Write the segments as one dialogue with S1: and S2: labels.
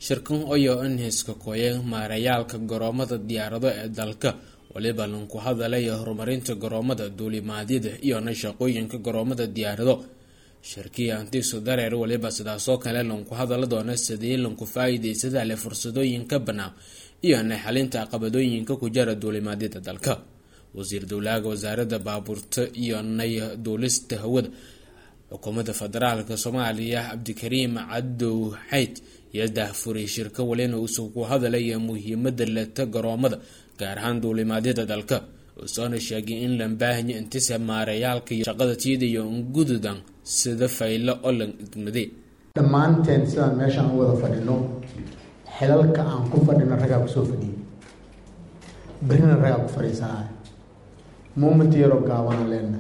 S1: shirkan oyo in hiska koya maarayaalka garoomada diyaarado ee dalka waliba lanku hadalaya horumarinta garoomada duulimaadyada iyona shaqooyinka garoomada diyaarado shirkii antiisu dareer waliba sidaasoo kale lanku hadala doona sidii lanku faa-iideysada leh fursadooyinka bannaan iyona xalinta caqabadooyinka ku jara duulimaadyada dalka wasiir dowlaaga wasaaradda baabuurta iyo nay duulista hawada xukuumadda federaalka soomaaliya cabdikariim cadow xayd iyo daahfuray shirka walina uusuu ku hadalaya muhiimada leta garoomada gaar ahaan duulimaadyada dalka uusoona sheegay in la baahanya intisa maarayaalka iyo shaqada tiidayo ngududan sida faylo olan igmade
S2: dhammaanteen sidaan meeshaan u wada fadhino xilalka aan ku fadhino raggaa kusoo fadhiyay berrina raggaa ku fadhiisanaya moment yaroo gaabana leena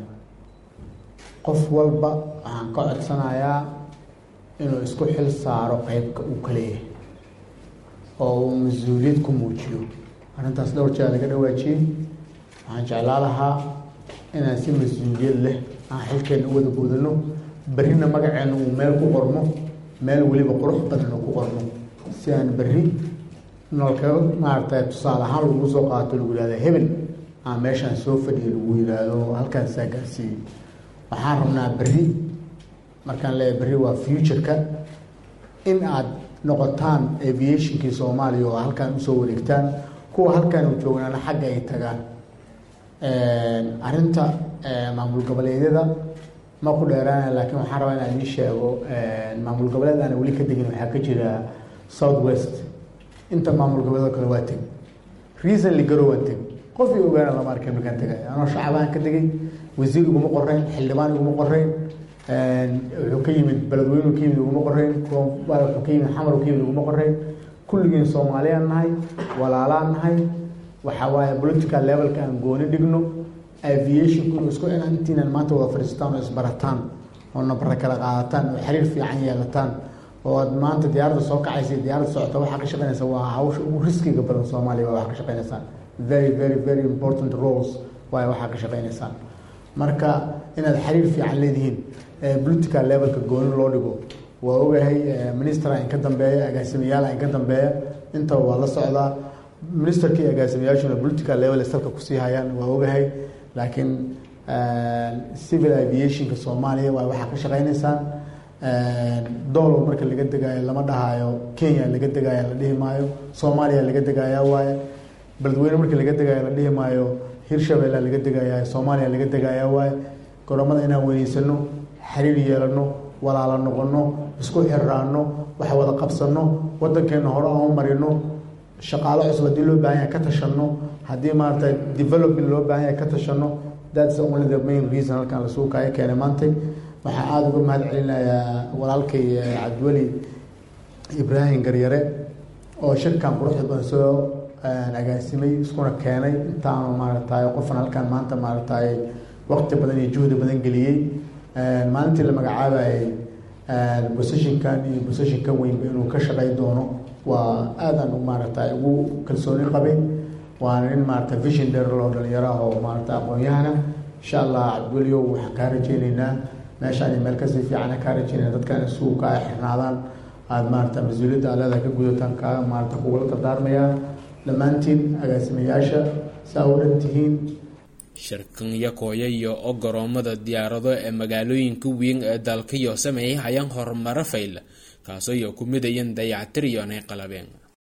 S2: qof walba waxaan ka codsanayaa inuu isku xil saaro qeybka uu ka leeyahay oo uu mas-uuliyad ku muujiyo arrintaas dhowr jeer laga dhawaajiyey waxaan jeclaa lahaa inaan si mas-uuliyad leh aan xilkeena u wada guudano berrina magaceena uu meel ku qormo meel weliba qurux badan uu ku qormo si aan berri nolka maaragtay tusaale ahaan lagu soo qaato lagu yihahda hebel aan meeshaan soo fadhiya lagu yidhaahdo halkaasaa gaarsiiyey waxaan rabnaa berri markaan leeyahay berri waa futureka in aad noqotaan aviationkii soomaaliya oo halkaan usoo wareegtaan kuwa halkaan u joognaana xagga ay tagaan arrinta maamul goboleedyada ma ku dheeraana laakiin waxaan rabaa inaan ii sheego maamul goboleed aana weli ka degin waxaa ka jira south west inta maamul goboleedo kale waa teg recently garow waa teg qof io ogaana lama arkay markaan tegay anoo shacabaan ka tegay wasiir iguma qoreyn xildhibaan iguma qoreyn wuxuu ka yimid beledweynu ka yimid iguma qoreyn wuxuu ka yimid xamar ka yimid iguma qoreyn kulligiin soomaaliyaan nahay walaalaan nahay waxaa waaye political levelka aan gooni dhigno aviationku inuu isku intiinan maanta wada fadhiisataan oo isbarataan oo nabara kala qaadataan oo xiriir fiican yeelataan oo aad maanta diyaaradda soo kacaysa diyaaradda socota waxaa ka shaqeynaysa waa hawsha ugu riskiga badan soomaaliya waa waxaa ka shaqeynaysaan very very very important roles waay waxaa ka shaqeynaysaan marka inaad xiriir fiican leedihiin political levelka gooni loo dhigo waa ogahay ministera in ka dambeeya agaasimayaal in ka dambeeya intaba waa la socdaa ministerka iyo agaasimayaashuna political level salka kusii hayaan waa ogahay laakiin civil aviationka soomaaliya waa waxaa ka shaqeynaysaan doolow marka laga degaayo lama dhahayo kenya laga degaayo la dhihi maayo soomaaliya laga degaya waaye beledweyne marka laga degaayo la dhihi maayo hirshabelle laga degaya soomaaliya laga degaya waaye goromada inaan weyneysano xiriir yeelano walaalo noqono isku xiraano wax wada qabsano wadankeena hore aan u marino shaqaalo cusub haddii loo baahan yahay ka tashano haddii maarata development loo baahan yahay ka tashano that's only the main reason halkan lasuu kaaga keenay maantay waxaan aada uga mahad celinayaa walaalkay cabdiweli ibraahim garyare oo shirkan quruxda badan soo agaasimay iskuna keenay intaanu maaragtay qofan halkan maanta maaragtay waqti badan iyo juhdi badan geliyey maalintii la magacaabayay positionkan iyo positionkan weynba inuu ka shaqey doono waa aadan maaragtay ugu kalsooni qabay waana nin maarata vision dheer loo dhalinyaro ah oo maarata aqoon-yahana insha allah cabdiweliow waxaan kaa rajeyneynaa meeshaan iyo meel kasii fiicana kaa rajeynayna dadkan isugu kaa xirnaadaan aada maarata mas-uuliyadda aleeda ka gudataan kaa maarata kugula dardaarmayaa dhammaantiin agaasimayaasha saa u dhan tihiin
S1: shirkan yakooya iyo o garoomada diyaarado ee magaalooyinka weyn ee dalka iyo sameeyay hayaan horumaro fayla kaasoo iyo ku midayeen dayactir iyo nay qalabeen